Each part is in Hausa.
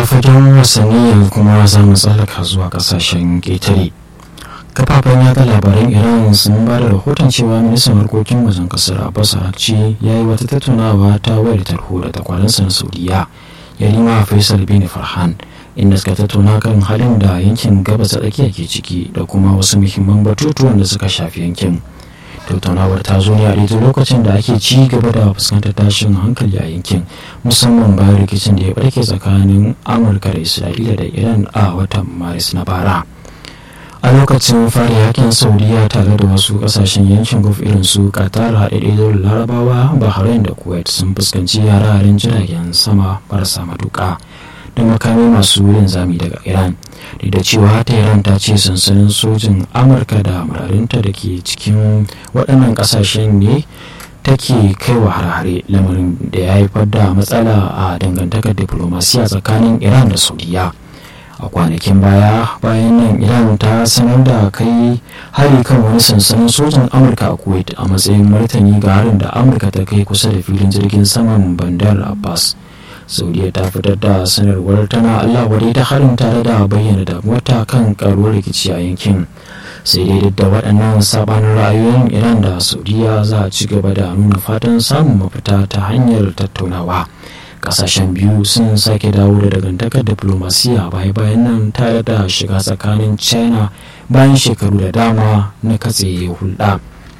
fagen wasanni yanzu kuma za mu tsallaka zuwa kasashen ƙetare kafafen yada labaran iran sun ba da rahoton cewa ministan harkokin wajen kasar abbas arakci ya yi wata tattaunawa ta wayar tarho da takwaransa na saudiya yarima faisal bin farhan inda suka tattauna kan halin da yankin gabas ta tsakiya ke ciki da kuma wasu muhimman batutuwan da suka shafi yankin tattaunawar ta zo ne a daidai lokacin da ake ci gaba da fuskantar tashin hankali a yankin musamman bayan rikicin da ya barke tsakanin amurka da isra'ila da iran a watan maris na bara a lokacin fari yakin saudiya tare da wasu kasashen yankin gulf irin su qatar haɗaɗɗe larabawa bahrain da kuwait sun fuskanci yare jiragen sama marasa matuƙa da makami masu linzami daga iran da cewa tehran ta ce sansanin sojin amurka da mararinta da ke cikin waɗannan ƙasashen ne take kai wa hare lamarin da ya haifar da matsala a dangantakar diplomasiya tsakanin iran da saudiya a kwanakin baya bayan nan iran ta sanar da kai hari kan wani sansanin sojin amurka a kuwait a matsayin martani ga harin da amurka ta kai kusa da filin jirgin saman bandar abbas saudiya ta fitar da sanarwar tana allah wadai ta harin tare da bayyana damuwarta kan karuwar rikici a yankin sai dai duk da waɗannan sabanin ra'ayoyin iran da saudiya za a ci gaba da nuna fatan samun mafita ta hanyar tattaunawa kasashen biyu sun sake dawo da dangantakar diplomasiya baya bayan nan tare da shiga tsakanin china bayan shekaru da dama na katse hulɗa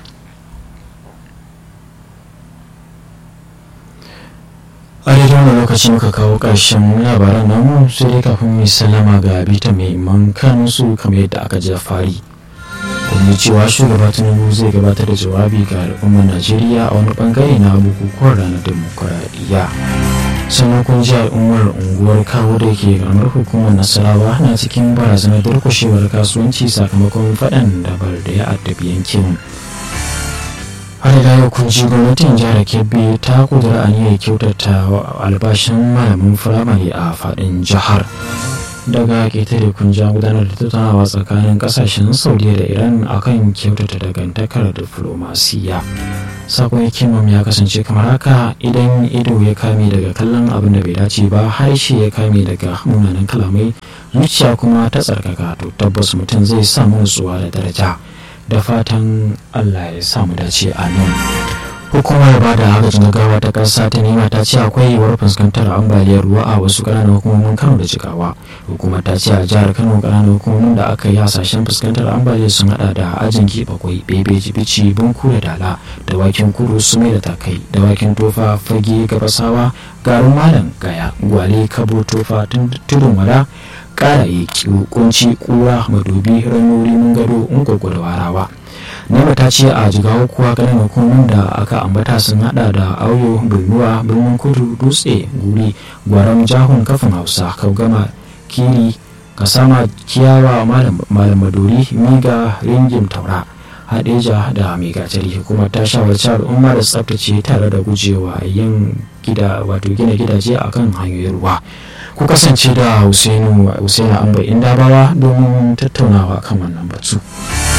a daidai wani lokaci muka kawo ƙarshen labaran namu sai dai kafin mai salama ga bita mai man kansu kamar yadda aka ji fari kuma cewa shugaba tinubu zai gabatar da jawabi ga al'ummar najeriya a wani bangare na bukukuwan ranar demokuraɗiyya sannan kun ji al'ummar unguwar kawo da ke karamar hukumar nasarawa na cikin barazanar durkushewar kasuwanci sakamakon faɗan dabar da ya addabi yankin har da yau kun ji gwamnatin jihar kebbi ta kudura aniyar kyautata albashin malamin firamare a faɗin jihar daga ƙetare kun ja gudanar da tattaunawa tsakanin ƙasashen saudiya da iran akan kyautata dangantakar diflomasiya sakon hikimam ya kasance kamar haka idan ido ya kame daga kallon abin da bai dace ba harshe ya kame daga munanan kalamai zuciya kuma ta tsarkaka to tabbas mutum zai samu nutsuwa da daraja da fatan allah ya samu dace a nan hukumar ba da agajin gaggawa ta ƙasa ta nema ta ce akwai yiwuwar fuskantar ambaliyar ruwa a wasu ƙananan hukumomin kano da jigawa hukumar ta ce a jihar kano ƙananan hukumomin da aka yi hasashen fuskantar ambaliyar sun hada da ajin bakwai bebe jibici bunku da dala da wakin kuru sume da takai da wakin tofa fage gabasawa garin malam gaya gwale kabo tofa tudun wada ƙaraye kunci kura madobi ranori mun gado ungwagwa da warawa nema ta ce a jigawa kuwa ganin hukumomin da aka ambata sun hada da auyo birnuwa birnin kudu dutse guri gwaram jahun kafin hausa kaugama kiri kasama kiyawa malam maduri miga ringin taura hadeja da mai gatari hukumar ta shawarci al'umma da tsaftace tare da gujewa yin gida wato gina gidaje akan hanyoyin ruwa ku kasance da husainu husainu amba inda bawa domin tattaunawa kan wannan batu.